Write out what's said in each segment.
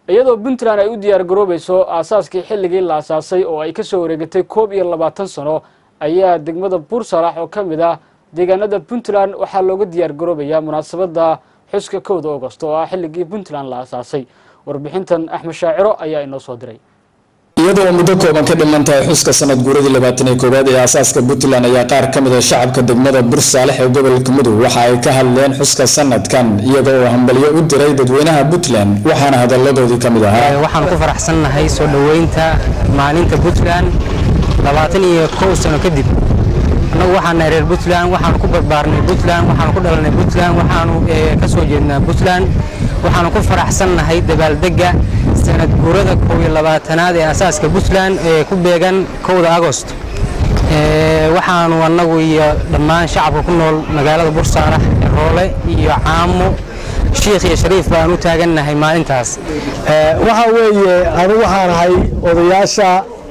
iyadoo puntland ay u diyaar garoobayso aasaaskii xilligii la asaasay oo ay kasoo wareegatay koob iyo labaatan sano ayaa degmada buursalax oo ka mid ah deegaanada puntland waxaa looga diyaar garoobayaa munaasabadda xuska kowda augost oo ah xilligii puntland la asaasay warbixintan axmed shaaciro ayaa inoo soo diray iyadoo muddo kooban ka dhiman tahay xuska sanad guuradii labaatan iyo koowaad ee aasaaska puntland ayaa qaar ka mid a shacabka degmada bursaalex ee gobolka mudug waxa ay ka hadleen xuska sanadkan iyaga oo hambalyo u diray dadweynaha puntland waxaana hadalladoodii ka mid ahaa waxaan ku faraxsannahay soo dhoweynta maalinta puntland labaatan iyo kow sano kadib annagu waxaan nahay reer puntland waxaanu ku barbaarnay puntland waxaanu ku dhalanay puntland waxaanu ka soo jeednaa puntland waxaanu ku faraxsannahay dabaaldegga sanad guurada kow iyo labaatanaad ee asaaska puntland ee ku beegan kowda agost waxaanu annagu iyo dhammaan shacabka ku nool magaalada bursaarax roole iyo caamo shiikh iyo shariif baan u taagannahay maalintaas waxa weeye anigu waxaan ahay odayaasha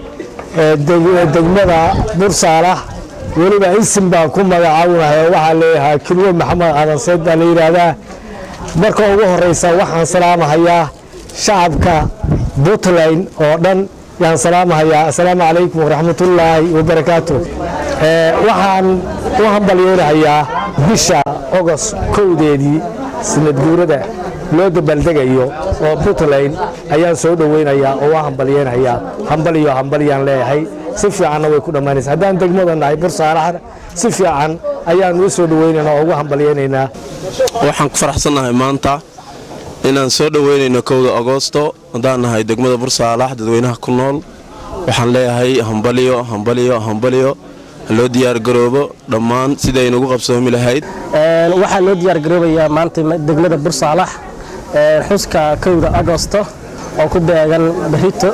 degmada bursaalax weliba isim baan ku magacaabunahay oo waxaa leeyahaa kilwo maxamed aadan seyd baa la yidhaahdaa marka ugu horeysa waxaan salaamahayaa shacabka puntland oo dhan yaan salaamahayaa assalaamu calaykum waraxmatullaahi wabarakaatu waxaan u hambalyeynahayaa bisha ogos kowdeedii sanad guurada loo dabaaldegayo oo puntland ayaan soo dhoweynayaa oo u hambalyeynayaa hambaliyo hambalyaan leeyahay si fiicanna way ku dhammaanaysa haddaan degmada nahay bursaalaxna si fiican ayaan u soo dhoweynaynaa oo ugu hambalyeynaynaa waxaan ku faraxsannahay maanta inaan soo dhoweynayno kowda agoosto haddaan nahay degmada bursaalax dadweynaha ku nool waxaan leeyahay hambaliyo hambaliyo hambaliyo loo diyaargaroobo dhammaan sidaynugu qabsoomi lahayd waxaa loo diyaargaroobayaa maanta degmada bursaalax xuska kowda agosto oo ku beegan barito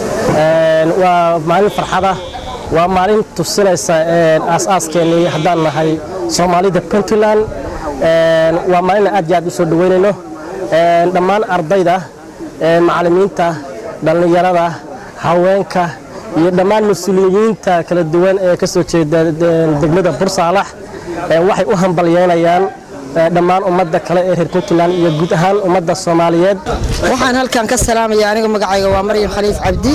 waa maalin farxada waa maalin tusinaysa aasaaskeenii haddaan nahay soomaalida puntland waa maalin aad iyo aad u soo dhoweynayno dhammaan ardayda macallimiinta dhallinyarada haweenka iyo dhammaan mas-uuliyiinta kala duwan ee ka soo jeeda degmada bursaalax waxay u hambalyeynayaan dhammaan ummadda kale ee reer puntland iyo guud ahaan ummadda soomaaliyeed waxaan halkan ka salaamaya aniga magacayga waa maryam khaliif cabdi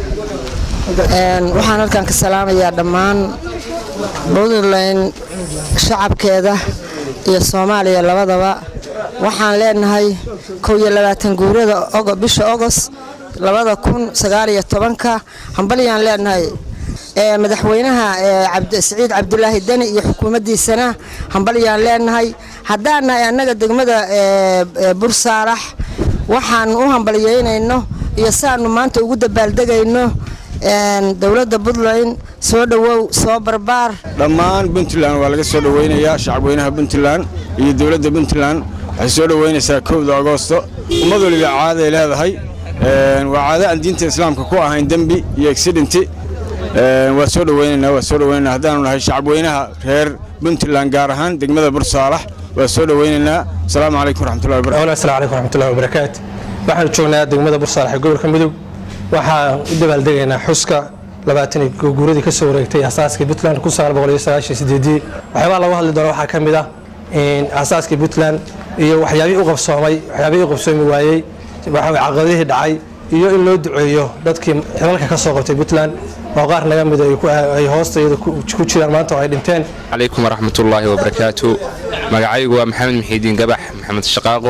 waxaan halkan ka salaamayaa dhammaan puntland shacabkeeda iyo soomaaliya labadaba waxaan leenahay kow iyo labaatan guurada bisha ogos labada kun sagaaliyo tobanka hambalyaan leenahay madaxweynaha siciid cabdulaahi deni iyo xukuumaddiisana hambalyaan leenahay haddaan nahay annaga degmada bursaarax waxaan u hambalyeynayno iyo saanu maanta ugu dabaaldegayno dowladda puntland soo dhowow soo barbaar dhammaan puntland waa laga soo dhoweynayaa shacabweynaha puntland iyo dowladda puntland waxay soo dhoweynaysaa kowda agoosto ummad waliba caaday leedahay waa caado aan diinta islaamka ku ahayn dembi iyo exidenti waa soo dhoweynaynaa waa soo dhoweynaynaa haddaanu nahay shacabweynaha reer puntland gaar ahaan degmada bursaalax waa soo dhoweynaynaa asalaamu calaykum waraxmatullahi wabarakatu asalamu calaykum waraxmatullahi wabarakaatu waxaan joognaa degmada bursaalax ee gobolka mudug waxaan u dabaaldegaynaa xuska labaatan guuradii ka soo wareegtay asaaskii puntland kun sagaal boqol iyo sagaashan sideedii waxyaabaha lagu hadli doono waxaa ka mid ah asaaskii puntland iyo waxyaabihii u qabsoomay waxyaabihii u qabsoomi waayey caqabadihii dhacay iyo in loo duceeyo dadkii xilalka ka soo qabtay puntland oo qaar naga mida ay hoosta iyada ku jiraan maanta oo ay dhinteen calaykum waraxmatullaahi wabarakaatu magacaygu waa maxamed muxiidiin gabax maxamed shaqaaqo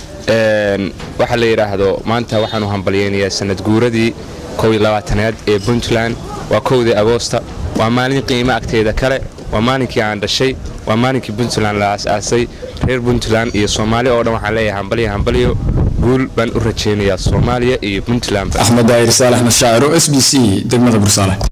waxaa la yidhaahdo maanta waxaanu hambalyeynayaa sanad guuradii kow iyo labaatanaad ee puntland waa kowdii agoosta waa maalin qiimo agteeda kale waa maalinkii aan dhashay waa maalinkii puntland la aas-aasay reer puntland iyo soomaali oo dhan waxaan leeyahay hambalyo hambalyo guul baan u rajaynayaa soomaaliya iyo puntland axmed daahir saalax mashaaciro s b c degmada bursaale